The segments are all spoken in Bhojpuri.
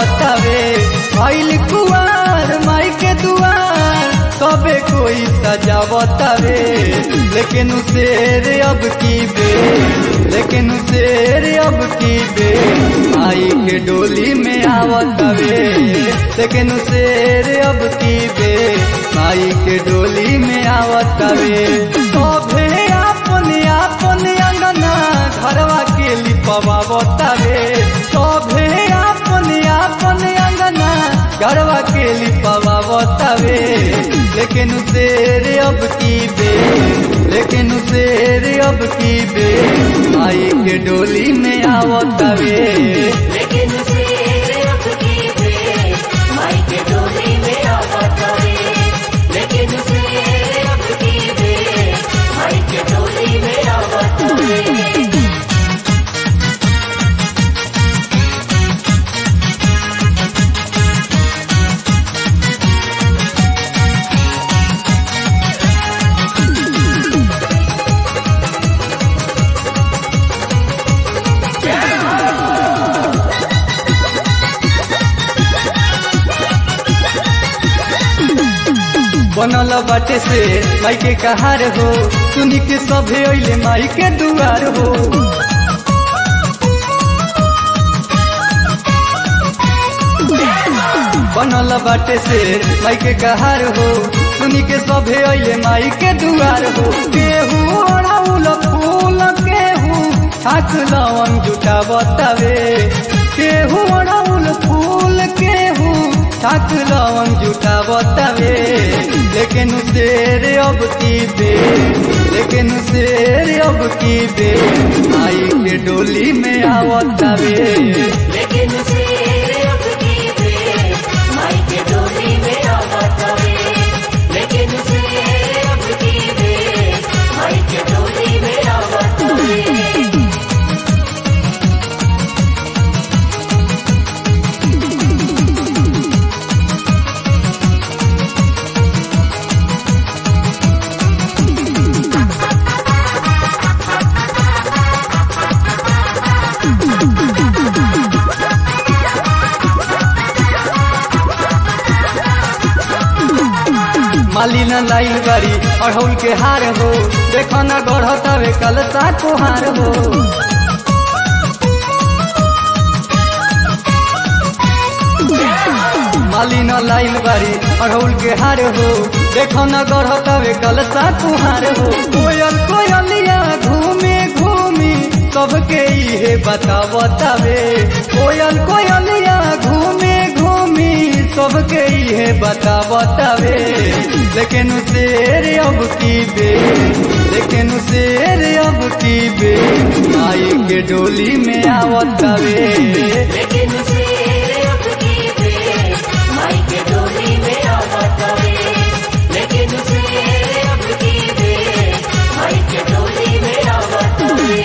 सजावतावे भइल कुआर माई के दुआर सबे कोई सजावतावे लेकिन शेर अब की बे लेकिन शेर अब की बे आई के डोली में आवतावे लेकिन शेर अब की बे आई के डोली में आवतावे सभे अपने अपने अंगना घरवा के लिपवा बतावे सभे अपने अपने अंगना घरवा के लिपवा बतावे लेकिन शेर अब की बे लेकिन शेर अब की बे आई के डोली में आवतावे लेकिन शेर अब की बे माई के डोली में आवतावे लेकिन शेर अब की बे माई के डोली में आवतावे बनल बाटे से माई के कहार हो सुनी के सभे अइले माई के दुआर हो बनल बाटे से माई के कहार हो सुनी के सभे अइले माई के दुआर हो केहू ओढ़ाउल फूल केहू ठाक लवन जुटा बतावे केहू ओढ़ाउल फूल केहू ठाक लवन जुटा बतावे लेकिन शेर अब की बे लेकिन शेर अब की बे आई के डोली में आवतावे लेकिन शेर अब की बे माई के डोली में आवतावे लेकिन शेर अब की बे माई के डोली में आवतावे माली न लाई बारी अढ़ौल के हार हो देखो न गढ़तावे कलसा कुहार हो माली न लाइल बारी अढ़ौल के हार हो देखो न गढ़तावे कलसा कुहार हो कोयल कोयलिया घूमे घूमी सबके इहे बतावतावे कोयल कोयलिया घूमे घूमी सबके इहे बतावतावे लेकिन शेर अब की बे लेकिन शेर अब की बे आई के डोली में आवतावे लेकिन शेर अब की बे माई के डोली में आवतावे लेकिन शेर अब की बे माई के डोली में आवतावे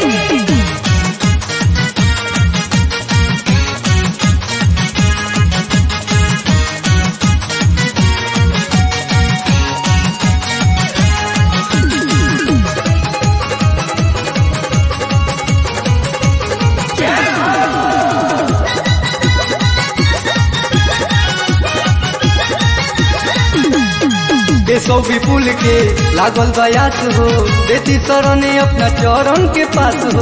केशव विपुल के लागल बयास हो देती शरणे अपना चरण के पास हो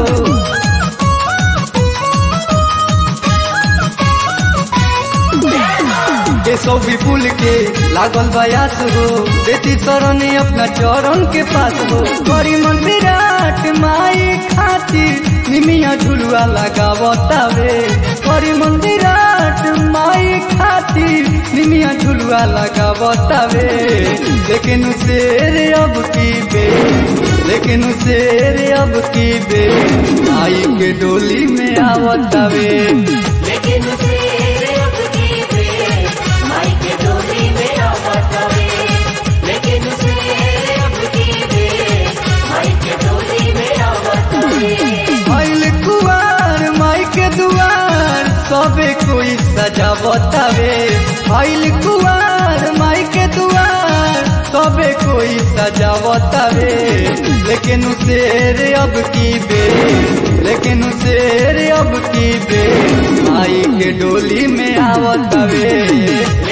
केशव विपुल के लागल बयास हो देती शरणे अपना चरण के पास हो बड़ी मन विराट माई खातिर निमिया झुलुआ लगावतावे बड़ी मन विराट माई खातिर निमिया झुलुआ लगावतावे लेकिन शेर अब की बे लेकिन शेर अब की बे आई के डोली में आवतावे लेकिन शेर अब की बे माई के डोली में आवतावे लेकिन शेर अब की बे माई के डोली में आवतावे भइल कुआर माई के दुआर सबे कोई सजावतावे भइल कुआर माई के दुआर सबे कोई सजावतावे लेकिन शेर अब की बे लेकिन शेर अब की बे माई के डोली में आवत हवे